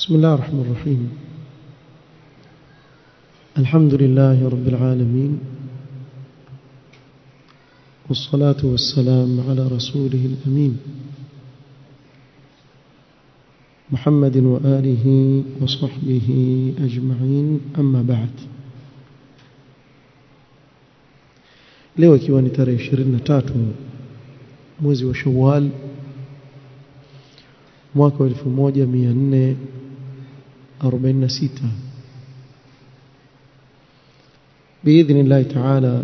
بسم الله الرحمن الرحيم الحمد لله رب العالمين والصلاة والسلام على رسوله الأمين محمد وآله وصحبه أجمعين أما بعد leo ikiwa ni tarehe 23 mwezi wa Shawwal mwaka wa 1446 biidhnillahi taala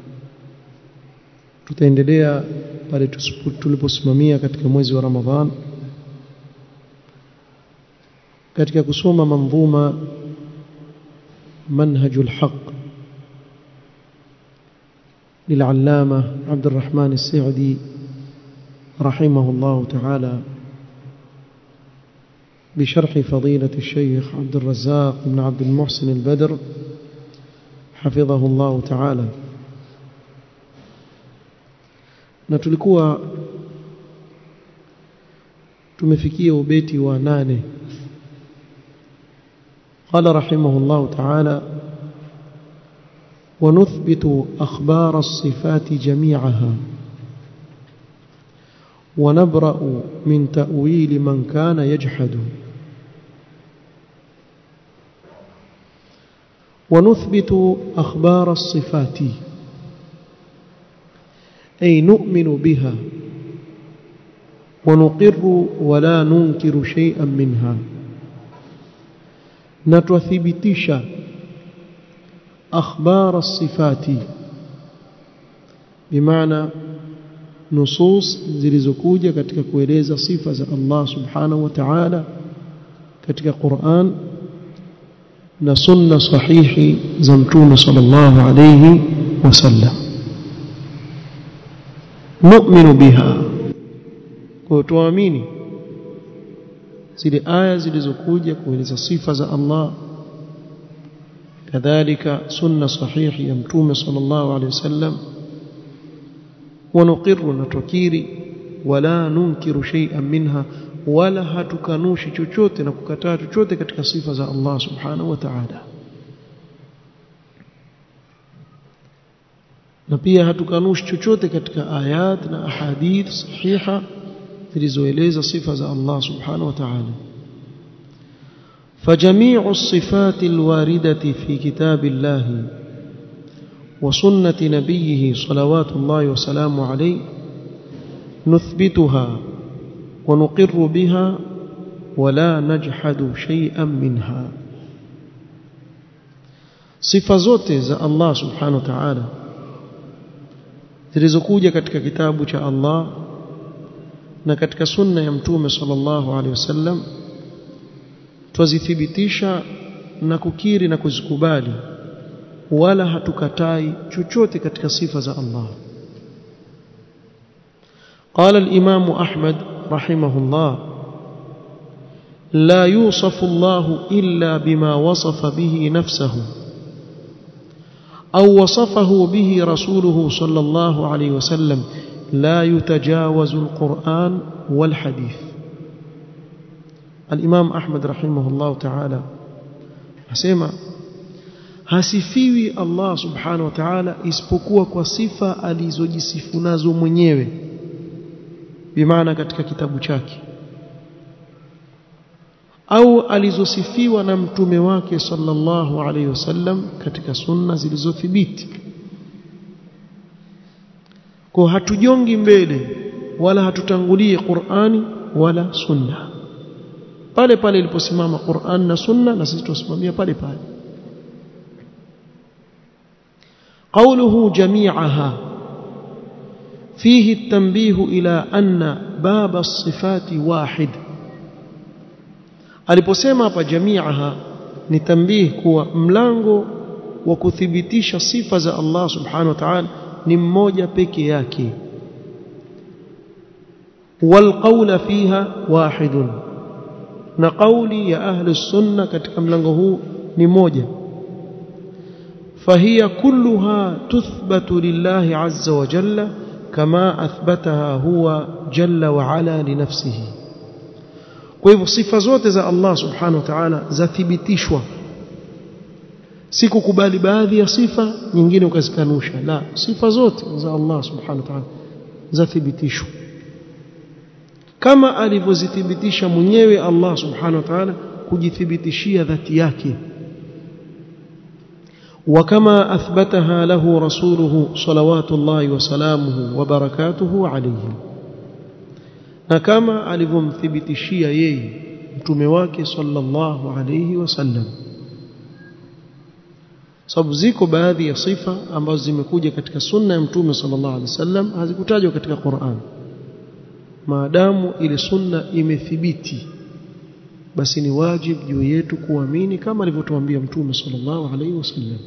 tutaendelea pale tuliposimamia katika mwezi wa Ramadhan katika kusoma manzuma manhajul haq للعلامة عبد الرحمن السعدي رحمه الله تعالى بشرح فضيلة الشيخ عبد الرزاق بن عبد المحسن البدر حفظه الله تعالى na tulikuwa tumefikia ubeti wa nane قال رحمه الله تعالى ونثبت أخبار الصفات جميعها ونبرأ من تأويل من كان يجحد ونثبت أخبار الصفات أي نؤمن بها ونقر ولا ننكر شيئا منها نتثبتش أخبار الصفات بمعنى nusus zilizokuja katika kueleza sifa za Allah subhanahu wa ta'ala katika Qur'an na sunna sahihi za mtume sallallahu alayhi wasallam nu'minu biha kwa tuamini zile aya zilizokuja kueleza sifa za Allah kadhalika sunna sahihi ya mtume sallallahu alayhi wasallam ونقر نتكيري ولا ننكر شيئا منها ولا hatukanushi chochote na kukataa chochote katika sifa za Allah subhanahu wa ta'ala na pia hatukanushi chochote katika ayat na ahadith sahiha zilizoeleza sifa za Allah subhanahu wa ta'ala فجميع الصفات الواردة في كتاب الله وسنة نبيه صلوات الله وسلامه عليه نثبتها ونقر بها ولا نجحد شيئا منها sifa zote za Allah subhanahu wa ta'ala zilizokuja katika kitabu cha Allah na katika sunna ya mtume sallallahu alaihi wasallam twazithibitisha na kukiri na kuzikubali wala hatukatai chochote katika sifa za Allah قال الإمام أحمد رحمه الله لا يوصف الله إلا بما وصف به نفسه أو وصفه به رسوله صلى الله عليه وسلم لا يتجاوز القرآن والحديث الإمام أحمد رحمه الله تعالى أسمع hasifiwi Allah subhanahu wa ta'ala isipokuwa kwa sifa alizojisifu nazo mwenyewe bimaana katika kitabu chake au alizosifiwa na mtume wake sallallahu alaihi wasallam katika sunna zilizothibiti kwa hatujongi mbele wala hatutangulie Qur'ani wala sunna pale pale iliposimama Qur'an na sunna na sisi tusimamia pale pale قوله جميعها فيه التنبيه إلى أن باب الصفات واحد aliposema hapa jamiaha ni tambih kuwa mlango wa kuthibitisha sifa za Allah subhanahu wa ta'ala ni mmoja peke yake والقول فيها واحد na kauli ya ahli sunna katika mlango huu ni moja فهي كلها تثبت لله عز وجل كما أثبتها هو جل وعلا لنفسه kwa hivyo sifa zote za Allah subhanahu wa ta'ala zathibitishwa si kukubali baadhi ya sifa nyingine ukazikanusha la sifa zote za Allah subhanahu wa ta'ala zathibitishwa kama alivyozithibitisha mwenyewe Allah subhanahu wa ta'ala kujithibitishia dhati yake وكما أثبتها له رسوله صلوات الله وسلامه وبركاته عليه na kama alivyomthibitishia yeye mtume wake sallallahu alayhi wasallam sababu ziko baadhi ya sifa ambazo zimekuja katika sunna ya mtume sallallahu alayhi wasallam hazikutajwa katika Qur'an maadamu ile sunna imethibiti basi ni wajibu juu yetu kuamini kama alivyotuambia mtume sallallahu alayhi wasallam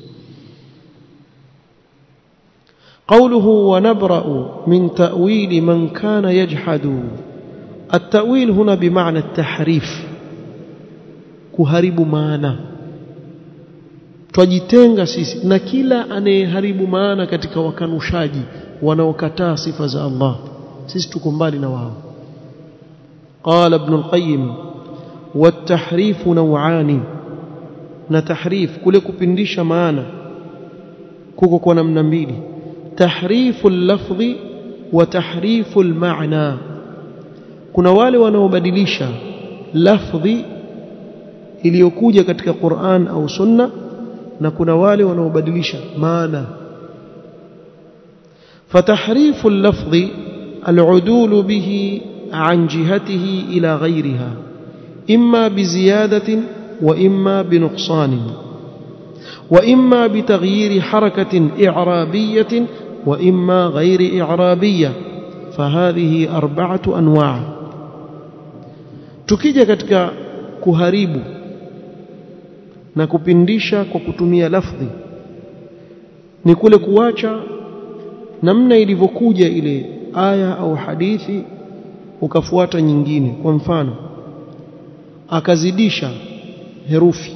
قوله ونبرأ من تأويل من كان يجحد التأويل هنا بمعنى التحريف kuharibu maana twajitenga sisi na kila anayeharibu maana katika wakanushaji wanaokataa sifa za Allah sisi tuko mbali na wao قال ابن القيم والتحريف نوعان na tahrif kule kupindisha maana kuko kwa namna mbili تحريف اللفظ وتحريف المعنى kuna wale wanaobadilisha lafdhi iliyokuja katika Qur'an au Sunna na kuna wale wanaobadilisha maana فتحريف اللفظ العدول به عن جهته إلى غيرها إما بزيادة وإما بنقصان وإما بتغيير حركة إعرابية وإما غير إعرابية فهذه أربعة أنواع tukija katika kuharibu na kupindisha kwa kutumia lafdhi ni kule kuacha namna ilivyokuja ile aya au hadithi ukafuata nyingine kwa mfano akazidisha herufi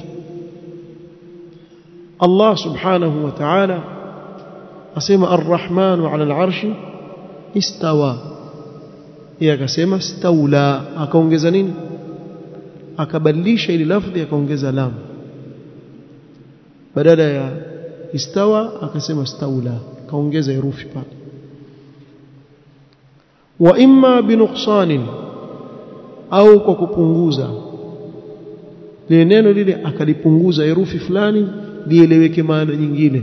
Allah subhanahu wa ta'ala asema ar-rahmanu 'ala al-'arshi istawa yeye akasema staula akaongeza nini akabadilisha ile lafdhi akaongeza lam badala ya istawa akasema staula akaongeza herufi pale wa imma binuqsanin au kwa kupunguza lile neno lile akalipunguza herufi fulani lieleweke maana nyingine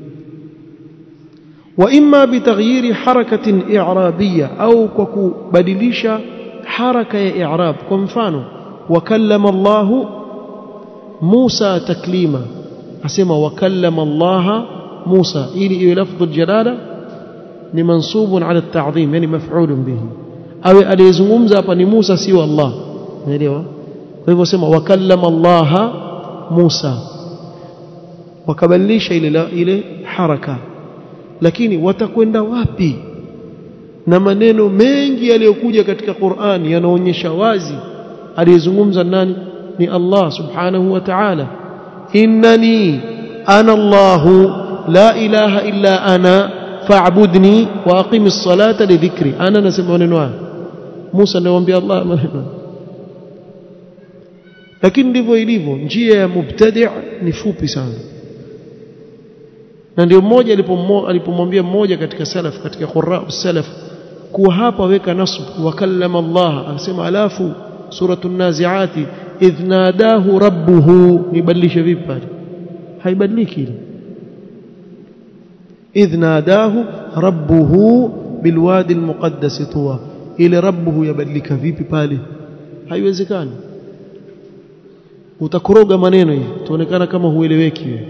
wa imma bitaghyiri harakatin i'rabiyya au kwa kubadilisha haraka ya i'rab kwa mfano wakallama Allah Musa taklima asema wakallama Allah Musa ili iwe lafdhu jalala ni mansubun ala at-ta'dhim yani maf'ulun bihi awe aliyezungumza hapa ni Musa sio Allah unaelewa kwa hivyo sema wakallama Allah Musa wakabadilisha ile ile haraka lakini watakwenda wapi na maneno mengi yaliyokuja katika Qur'an yanaonyesha wazi aliyezungumza nani ni Allah subhanahu wa ta'ala innani ana Allah la ilaha illa ana fa'budni wa aqimis salata li dhikri ana nasema maneno haya Musa anamwambia Allah maneno lakini ndivyo ilivyo njia ya mubtadi' ni fupi sana na ndio mmoja alipomwambia mmoja katika salaf katika qurra salaf kuwa hapa weka nasb wa kallama Allah akasema alafu suratu naziati idh nadahu rabbuhu nibadilishe vipi pale haibadiliki ile idh nadahu rabbuhu bilwadi almuqaddas tuwa ile rabbuhu yabadilika vipi pale haiwezekani utakoroga maneno hivi tuonekana kama hueleweki wewe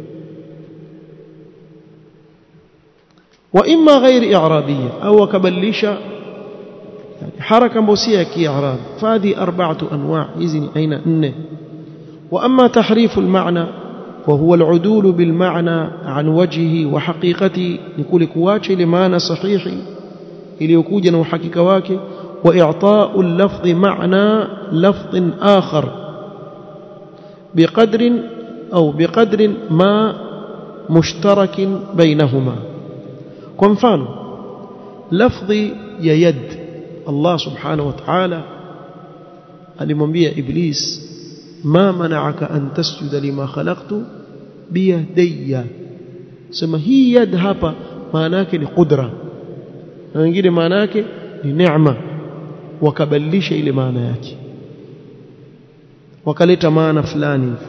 واما غير اعرابيه او كبليشا حركه موسيه كاعراب فهذه اربعه انواع اذن اين ان واما تحريف المعنى وهو العدول بالمعنى عن وجهه وحقيقته نقول كواچه لمعنى صحيح iliyokuja na uhakika wake واعطاء اللفظ معنى لفظ آخر بقدر أو بقدر ما مشترك بينهما kwa mfano lafdhi ya yad Allah subhanahu wa ta'ala alimwambia iblis ma mana'aka an tasjuda lima khalaqtu biyadayya sema hii yad hapa maana yake ni qudra na wengine maana yake ni neema wakabadilisha ile maana yake wakaleta maana fulani hivi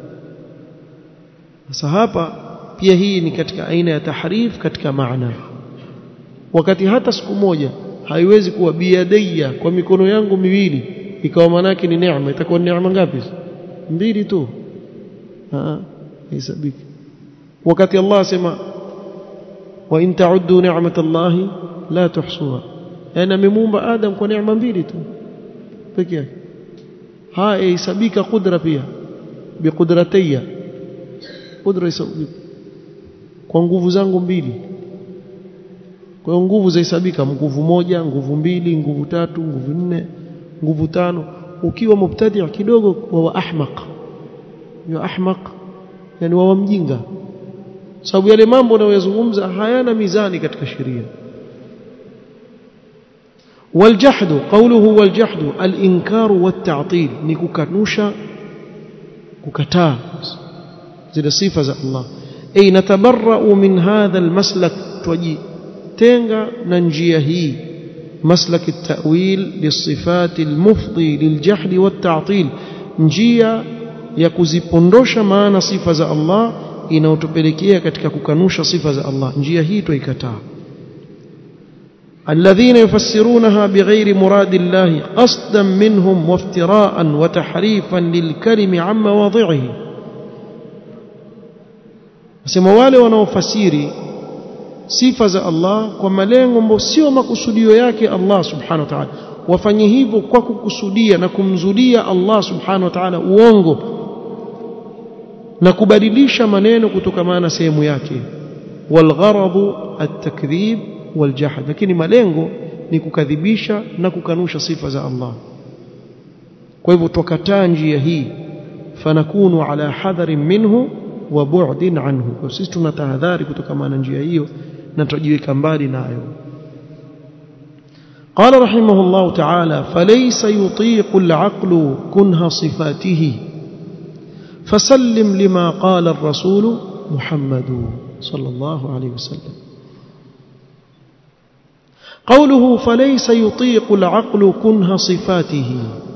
sasa hapa pia hii ni katika aina ya tahrif katika maana wakati hata siku moja haiwezi kuwa biyadayya kwa mikono yangu miwili ikawa maana yake ni neema itakuwa neema ngapi mbili tu ah hesabiki wakati Allah asema wa in ta'uddu ni'matallahi la tuhsuha yani amemuumba Adam kwa neema mbili tu pekee yake haya hesabika kudra pia biqudratayya kudra hesabika kwa nguvu zangu mbili kwa hiyo nguvu zahesabika nguvu moja nguvu mbili nguvu tatu nguvu nne nguvu tano ukiwa mubtadi kidogo wa ahmaq ya ahmaq yani wa mjinga sababu yale mambo unayozungumza hayana mizani katika sheria والجحد قوله والجحد الانكار والتعطيل ni kukanusha kukataa zile sifa za Allah ay natabarra'u min hadha almaslak twajitenga na njia hii مسلك التأويل للصفات المفضي للجحد والتعطيل njia ya kuzipondosha maana sifa za Allah inayotupelekea katika kukanusha sifa za Allah njia hii tuikataa الذين يفسرونها بغير مراد الله قصدا منهم وافتراء وتحريفا للكلم عن مواضعه sema wale wanaofasiri sifa za Allah kwa malengo ambayo sio makusudio yake Allah subhanahu wa ta'ala wafanye hivyo kwa kukusudia na kumzulia Allah subhanahu wa ta'ala uongo na kubadilisha maneno kutokamana na sehemu yake walgharadu at-takdhib waljahd lakini malengo ni kukadhibisha na kukanusha sifa za Allah kwa hivyo tukataa njia hii fanakunu ala hadharin minhu wa bu'din anhu kwa sisi tuna tahadhari kutokamana na njia hiyo na tujiweka mbali nayo قال رحمه الله تعالى فليس يطيق العقل كنه صفاته فسلم لما قال الرسول محمد صلى الله عليه وسلم قوله فليس يطيق العقل كنه صفاته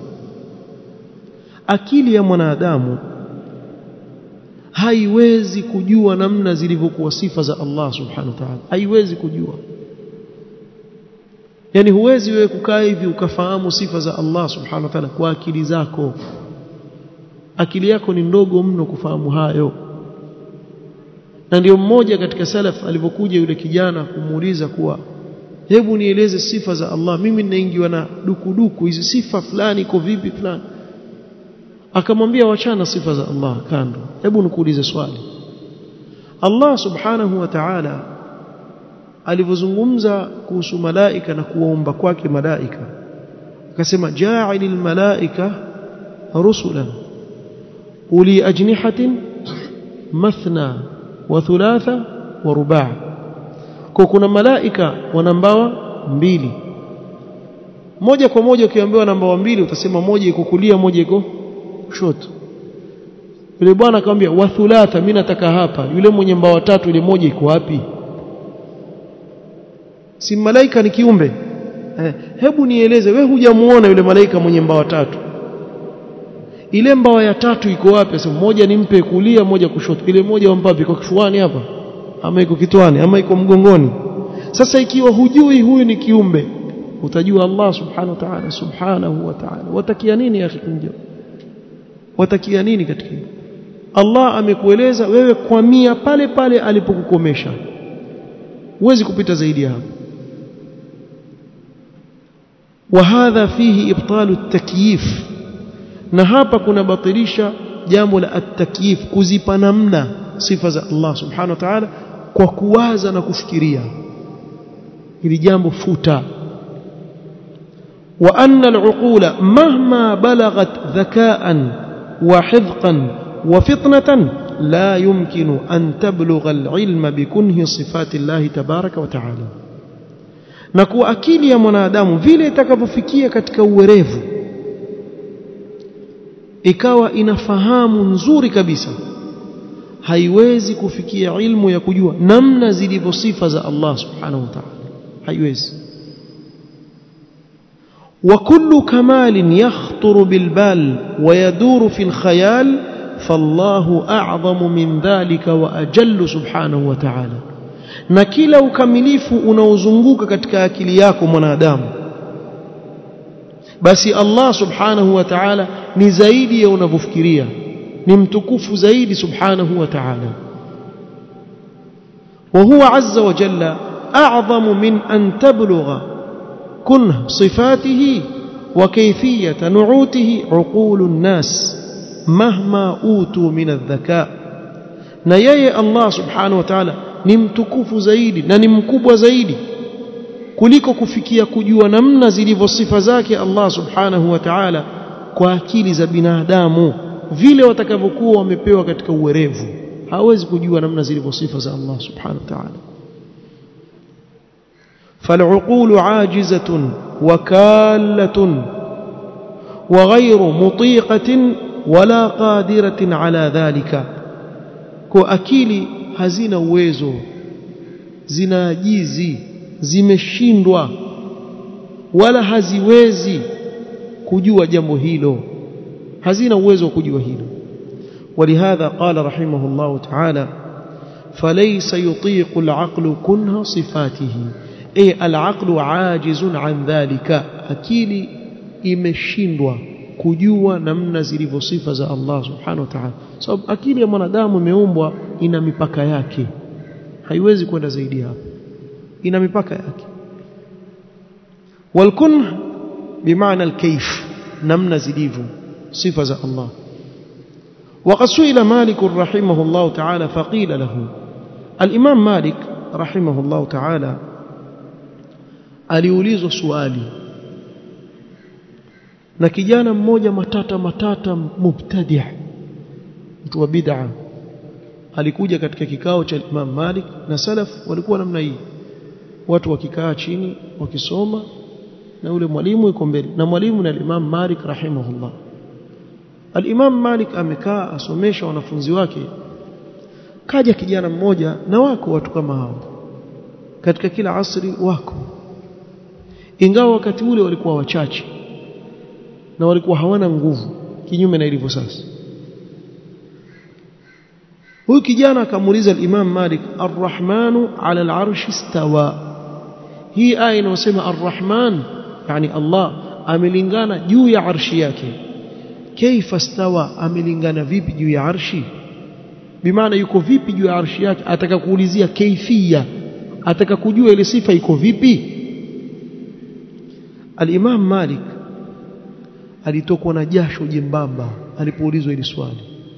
akili ya mwanadamu haiwezi kujua namna zilivyokuwa sifa za Allah subhanahu wa ta'ala haiwezi kujua yani huwezi wewe kukaa hivi ukafahamu sifa za Allah subhanahu wa ta'ala kwa akili zako akili yako ni ndogo mno kufahamu hayo na ndio mmoja katika salaf alipokuja yule kijana kumuuliza kuwa hebu nieleze sifa za Allah mimi ninaingiwa na dukuduku hizi sifa fulani iko vipi fulani akamwambia wachana sifa za Allah kando hebu nikuulize swali Allah subhanahu wa ta'ala alivyozungumza kuhusu malaika na kuwaomba kwake malaika akasema ja'ilil malaika rusulan uli ajnihatin mathna wa thulatha wa ruba' kwa kuna malaika wana mbawa mbili moja kwa moja ukiambiwa na mbawa mbili utasema moja iko kulia moja iko kushoto yule bwana akamwambia wa thulatha mimi nataka hapa yule mwenye mbawa tatu ile moja iko wapi si malaika ni kiumbe eh, hebu nieleze we hujamuona yule malaika mwenye mbawa tatu ile mbawa ya tatu iko wapi sasa moja nimpe kulia moja kushoto ile moja wampa iko kifuani hapa ama iko kitwani ama iko mgongoni sasa ikiwa hujui huyu ni kiumbe utajua Allah subhanahu wa ta'ala subhanahu wa ta'ala watakia nini ya kunja watakia nini katika Allah amekueleza wewe kwa mia pale pale alipokukomesha huwezi kupita zaidi hapo وهذا فيه ابطال التكييف na hapa kuna batilisha jambo la at-takyif kuzipa namna sifa za Allah subhanahu wa ta'ala kwa kuwaza na kufikiria ili jambo futa wa anna al-uqula mahma balagat dhaka'an wa hidqan wa fitnatan la yumkinu an tablugha al-ilma bikunhi sifati Allah tabaraka wa ta'ala na kuwa akili ya mwanadamu vile itakavyofikia katika uwerevu ikawa inafahamu nzuri kabisa haiwezi kufikia ilmu ya kujua namna zilivyo sifa za Allah subhanahu wa ta'ala haiwezi وكل كمال يخطر بالبال ويدور في الخيال فالله أعظم من ذلك وأجل سبحانه وتعالى na kila ukamilifu unaozunguka katika akili yako mwanadamu basi Allah subhanahu wa ta'ala ni zaidi ya unavyofikiria ni mtukufu zaidi subhanahu wa ta'ala وهو عز وجل أعظم من أن تبلغ كنه صفاته وكيفية نعوته عقول الناس مهما أوتوا من الذكاء نيي الله سبحانه وتعالى ni mtukufu zaidi na ni mkubwa zaidi kuliko kufikia kujua namna zilivyo sifa zake Allah subhanahu wa ta'ala kwa akili za binadamu vile watakavyokuwa wamepewa katika uwerevu hawezi kujua namna zilivyo sifa za Allah subhanahu wa ta'ala فالعقول عاجزة وكالة وغير مطيقة ولا قادرة على ذلك كأكيلي hazina uwezo zinaajizi zimeshindwa wala haziwezi kujua jambo hilo hazina uwezo wa kujua hilo ولهذا قال رحمه الله تعالى فليس يطيق العقل كنه صفاته أي العقل عاجز عن ذلك akili imeshindwa kujua namna zilivyo sifa za Allah subhanahu wa ta'ala sababu akili ya mwanadamu imeumbwa ina mipaka yake haiwezi kwenda zaidi hapo ina mipaka yake walkun bimaana alkayf namna zilivyo sifa za Allah وقد سئل مالك رحمه الله تعالى فقيل له الإمام مالك رحمه الله تعالى aliulizwa swali na kijana mmoja matata matata mubtadi' mtu wa bid'a alikuja katika kikao cha Imam Malik na salaf walikuwa namna hii watu wakikaa chini wakisoma na yule mwalimu yuko mbele na mwalimu na Imam Malik rahimahullah Al-Imam Malik amekaa asomesha wanafunzi wake kaja kijana mmoja na wako watu kama hao katika kila asri wako ingawa wakati ule walikuwa wachache na walikuwa hawana nguvu kinyume na ilivyo sasa huyu kijana akamuuliza al-Imam Malik ar-Rahmanu 'ala al-'arshi istawa hii aya inayosema ar-Rahman yani Allah amelingana juu ya arshi yake kaifa stawa amelingana vipi juu ya arshi bimaana yuko vipi juu ya arshi yake ataka kuulizia kaifia ataka kujua ile sifa iko vipi al-Imam Malik alitokwa na jasho jembamba alipoulizwa hili swali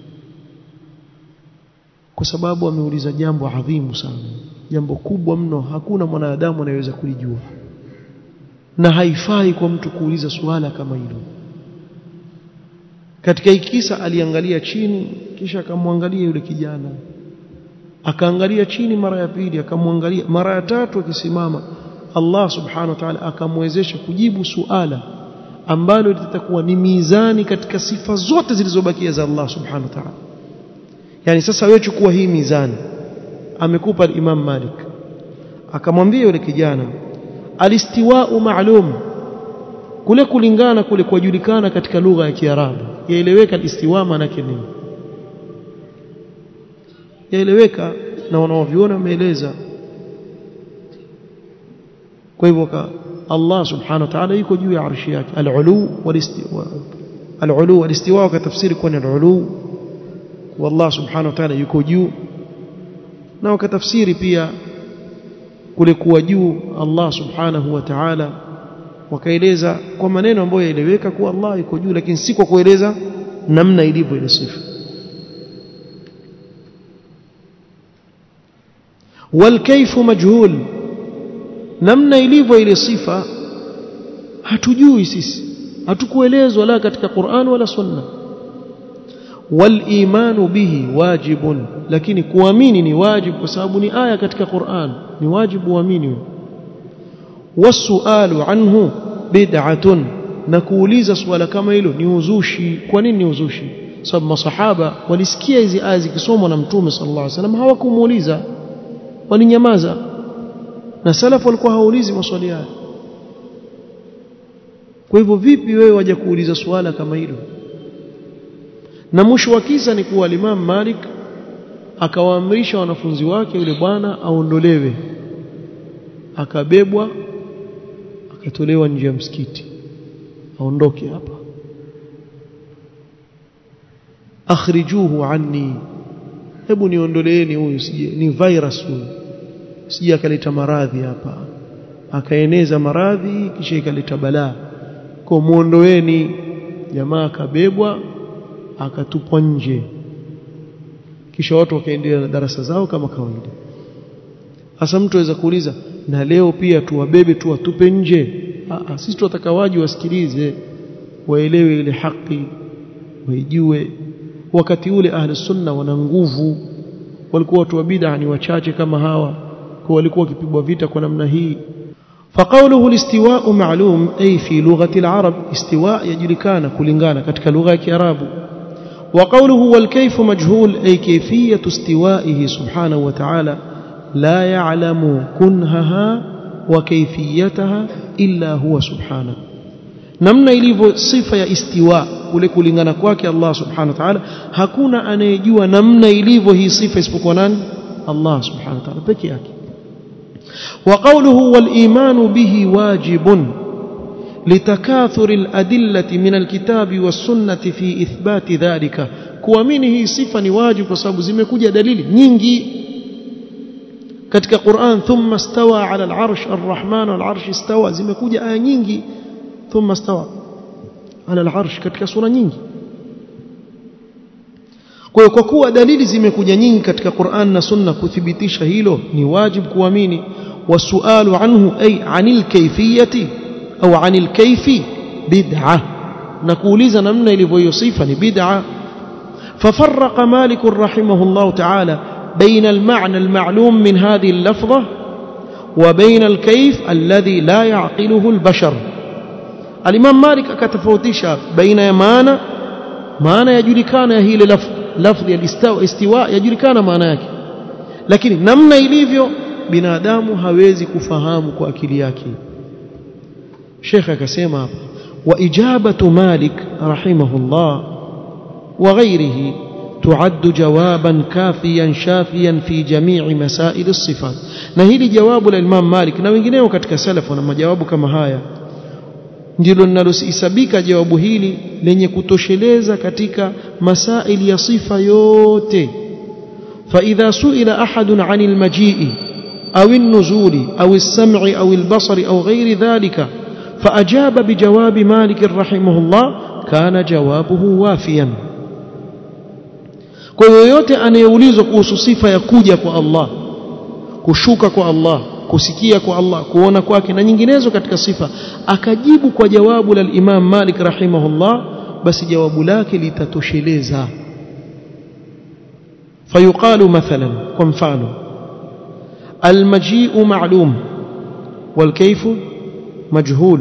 kwa sababu ameuliza jambo adhimu sana jambo kubwa mno hakuna mwanadamu anayeweza kulijua na haifai kwa mtu kuuliza swala kama hilo katika ikisa aliangalia chini kisha akamwangalia yule kijana akaangalia chini mara ya pili akamwangalia mara ya tatu akisimama Allah subhanahu wa ta'ala akamwezesha kujibu suala ambalo litakuwa ni mizani katika sifa zote zilizobakia za Allah subhanahu wa ta'ala yani sasa wewe chukua hii mizani amekupa Imam Malik akamwambia yule kijana alistiwa'u ma'lum kule kulingana kule kujulikana katika lugha ya Kiarabu yaeleweka istiwa maana yake nini yaeleweka na wanaoviona wameeleza kwa hivyo Allah subhanahu wa ta'ala yuko juu ya arshi yake al-ulu wal-istiwa al-ulu wal-istiwa kwa tafsiri kwa al-ulu والله سبحانه وتعالى yuko juu na wakatafsiri pia kule kuwa juu Allah subhanahu wa ta'ala wakaeleza kwa maneno ambayo yaeleweka kuwa Allah yuko juu lakini si kwa kueleza namna ilivyo ile sifa والكيف مجهول namna ilivyo ile sifa hatujui sisi hatukuelezwa la katika Qur'an wala Sunna والايمان به واجب lakini kuamini ni wajibu kwa sababu ni aya katika Qur'an ni wajibu uamini wasualu anhu bid'atun na kuuliza suala kama hilo ni uzushi kwa nini ni uzushi sababu masahaba walisikia hizi aya zikisomwa na mtume sallallahu alaihi wasallam hawakumuuliza walinyamaza na salaf walikuwa hawaulizi maswali haya kwa hivyo vipi wewe waje kuuliza suala kama hilo na mwisho wa kisa ni kuwa Imam Malik akawaamrisha wanafunzi wake yule bwana aondolewe akabebwa akatolewa nje ya msikiti aondoke hapa akhrijuhu anni hebu niondoleeni huyu sije ni virus huyu sije akaleta maradhi hapa akaeneza maradhi kisha ikaleta balaa kwa muondoeni jamaa akabebwa akatupwa nje kisha watu wakaendelea na darasa zao kama kawaida hasa mtu aweza kuuliza na leo pia tuwabebe tuwatupe nje Aa, sisi tunataka waji wasikilize waelewe ile haki waijue wakati ule ahli sunna wana nguvu walikuwa watu wa bid'a ni wachache kama hawa kwa walikuwa wakipigwa vita kwa namna hii فقوله الاستواء معلوم أي في لغة العرب استواء يجركان كلنغانا كتك لغة كعراب وقوله والكيف مجهول أي كيفية استوائه سبحانه وتعالى لا يعلم كنهها وكيفيتها إلا هو سبحانه namna ilivyo sifa ya istiwa kule kulingana kwake Allah subhanahu wa ta'ala hakuna anayejua namna ilivyo hii sifa isipokuwa nani Allah subhanahu wa ta'ala peke yake وقوله والإيمان به واجب لتكاثر الأدلة من الكتاب والسنة في إثبات ذلك kuamini hii sifa ni wajibu kwa sababu zimekuja dalili nyingi katika Qur'an thumma stawa ala al-arsh ar-rahman al-arsh istawa zimekuja aya nyingi thumma stawa ala al-arsh katika sura nyingi kwa hiyo kwa kuwa dalili zimekuja nyingi katika Qur'an na Sunna kuthibitisha hilo ni wajibu kuamini wasualu anhu ay anil kayfiyati au anil kayfi bid'ah na kuuliza namna ilivyo hiyo sifa ni bid'ah ففرق مالك رحمه الله تعالى بين المعنى المعلوم من هذه اللفظة وبين الكيف الذي لا يعقله البشر الإمام مالك أكتفوتش بين معنى معنى يجركان هي لفظ lafdhi ya istiwa yajulikana maana yake lakini namna ilivyo binadamu hawezi kufahamu kwa akili yake Sheikh akasema hapa wa ijabatu Malik rahimahullah wa ghairihi تعد جوابا كافيا شافيا في جميع مسائل الصفات na hili jawabu la Imam Malik na wengineo katika salafu na majawabu kama haya ndilo linalosisabika jawabu hili lenye kutosheleza katika masaili ya sifa yote فإذا سئل أحد عن المجيء أو النزول أو السمع أو البصر أو غير ذلك فأجاب بجواب مالك رحمه الله كان جوابه وافيا kwa yoyote anayeulizwa kuhusu sifa ya kuja kwa Allah kushuka kwa Allah kusikia kwa Allah kuona kwake na nyinginezo katika sifa akajibu kwa jawabu la Imam Malik rahimahullah basi jawabu lake litatosheleza fayuqalu mathalan kwa mfano almaji'u ma'lum والكيف مجهول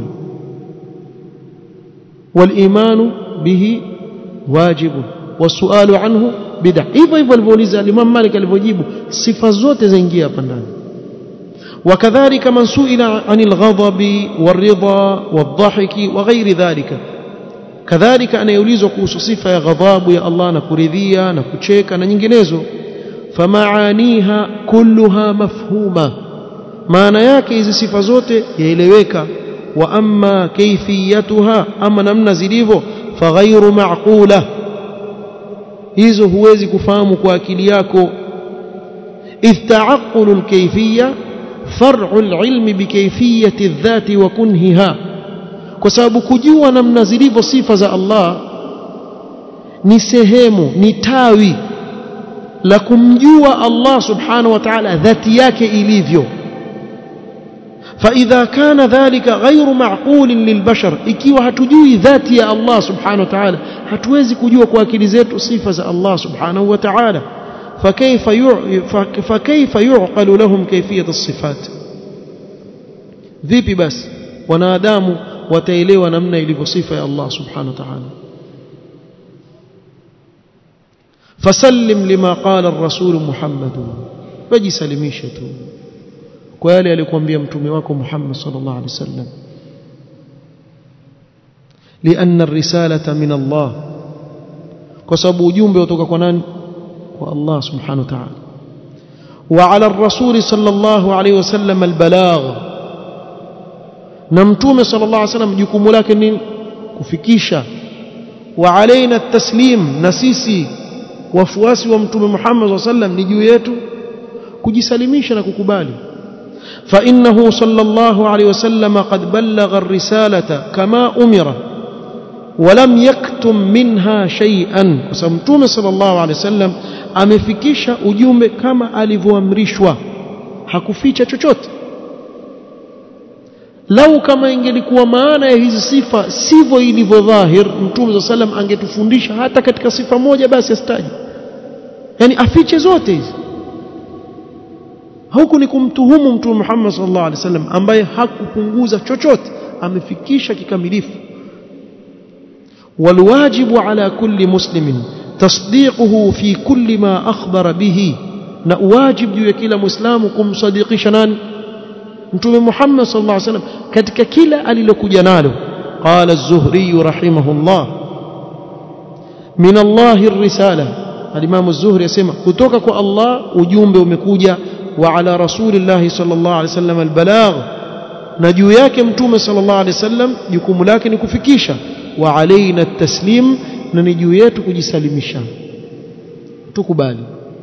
والإيمان به واجب والسؤال عنه بدع hivyo hivyo alivyouliza Imam Malik alivyojibu sifa zote zaingia hapa ndani وكذلك من سئل عن الغضب والرضا والضحك وغير ذلك كذلك أنا يوليز kuhusu sifa ya ghadhabu ya Allah na kuridhia na kucheka na nyinginezo فمعانيها كلها مفهومة maana yake hizi sifa zote yaeleweka wa amma kayfiyatuha ama namna zilivyo faghairu ma'qula hizo huwezi kufahamu kwa akili yako idh ta'aqqulu al-kayfiyya far'u al-ilmi bi kayfiyyati adh-dhati wa kunhiha kwa sababu kujua namna zilivyo sifa za Allah ni sehemu ni tawi la kumjua Allah subhanahu wa ta'ala dhati yake ilivyo فإذا كان ذلك غير معقول للبشر ikiwa hatujui dhati ya Allah subhanahu wa ta'ala hatuwezi kujua kwa akili zetu sifa za Allah subhanahu wa ta'ala فكيف فكيف يعقل لهم كيفية الصفات vipi basi wanadamu wataelewa namna ilivyo sifa ya Allah subhanahu wa ta'ala fasallim lima qala ar-rasul Muhammad wajisalimishe tu kwa yale aliyokuambia mtume wako Muhammad sallallahu alaihi wasallam لأن الرسالة من الله كسب ujumbe kutoka kwa nani kwa Allah subhanahu wa ta'ala وعلى الرسول صلى الله عليه وسلم البلاغ na mtume sallallahu alaihi wasallam jukumu lake ni kufikisha wa alaina taslim na sisi wafuasi wa mtume Muhammad sallallahu alaihi wasallam ni juu yetu kujisalimisha na kukubali فإنه صلى الله عليه وسلم قد بلغ الرسالة كما أمر ولم يكتم منها شيئا وسمتوم صلى الله عليه وسلم amefikisha ujumbe kama alivyoamrishwa hakuficha chochote lau kama ingelikuwa maana ya hizi sifa sivyo ilivyo dhahir mtume sa salam angetufundisha hata katika sifa moja basi asitaje yani afiche zote hizi huku ni kumtuhumu mtume Muhammad sallallahu alaihi wasallam ambaye hakupunguza chochote amefikisha kikamilifu والواجب على كل مسلم تصديقه في كل ما أخبر به na wajib juu ya kila muislamu kumsadikisha nani mtume Muhammad sallallahu alaihi wasallam katika kila alilokuja nalo qala az-zuhri rahimahullah min Allah ar-risala al-imam az-zuhri yasema kutoka kwa Allah ujumbe umekuja wa ala rasulillah sallallahu alaihi wasallam al-balagh na juu yake mtume sallallahu alaihi wasallam jukumu lake ni kufikisha wa alaina at-taslim na ni juu yetu kujisalimisha tukubali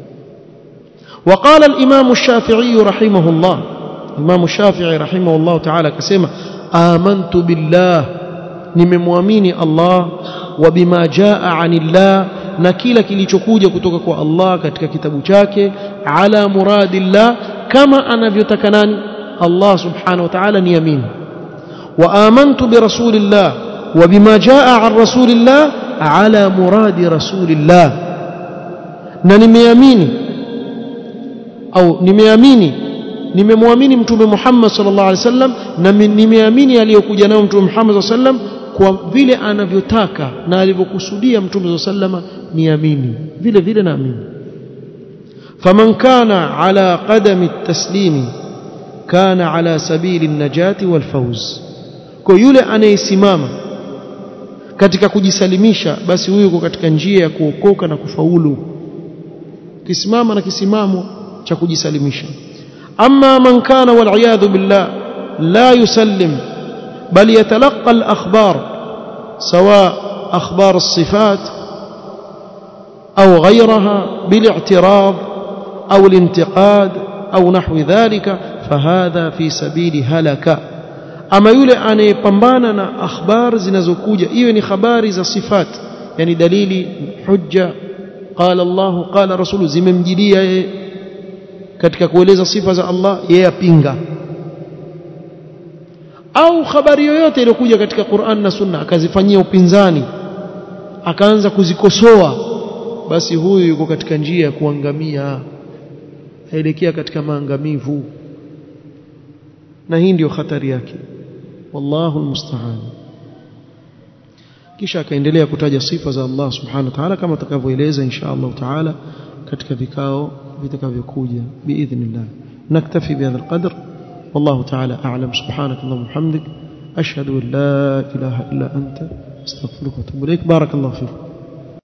وقال الإمام الشافعي رحمه الله الإمام الشافعي رحمه الله تعالى كسمة آمنت بالله nimemwamini Allah wa bima jaa anillah na kila kilichokuja kutoka kwa Allah katika kitabu chake ala muradillah kama anavyotaka nani Allah subhanahu wa ta'ala niamini wa amantu bi rasulillah wa bima jaa an rasulillah ala muradi rasulillah na nimeamini au nimeamini nimemwamini mtume Muhammad sallallahu alaihi wasallam na nimeamini aliyokuja nayo mtume Muhammad sallallahu alaihi wasallam kwa vile anavyotaka na alivyokusudia mtume sallallahu alaihi wasallam niamini vile vile naamini faman kana ala qadami at-taslim kana ala sabili an-najati wal-fawz kwa yule anayesimama katika kujisalimisha basi huyo yuko katika njia ya kuokoka na kufaulu kisimama na kisimamo cha kujisalimisha amma man kana wal billah la yusallim bal yatalaqa al akhbar sawa akhbar as-sifat أو غيرها بالاعتراض أو الانتقاد أو نحو ذلك فهذا في سبيل هلك ama yule anayepambana na akhbar zinazokuja iwe ni habari za sifat yani dalili hujja qala Allah qala rasulu zimemjilia yeye katika kueleza sifa za Allah yeye apinga au habari yoyote iliyokuja katika Qur'an na Sunna akazifanyia upinzani akaanza kuzikosoa basi huyu yuko katika njia ya kuangamia aelekea katika maangamivu na hii ndio hatari yake wallahu almusta'an kisha akaendelea kutaja sifa za Allah subhanahu wa ta'ala kama tutakavyoeleza insha Allah ta'ala katika vikao vitakavyokuja biidhnillah naktafi bihadha alqadr والله تعالى أعلم سبحانك اللهم وبحمدك أشهد أن لا إله إلا أنت استغفرك وأتوب إليك بارك الله فيك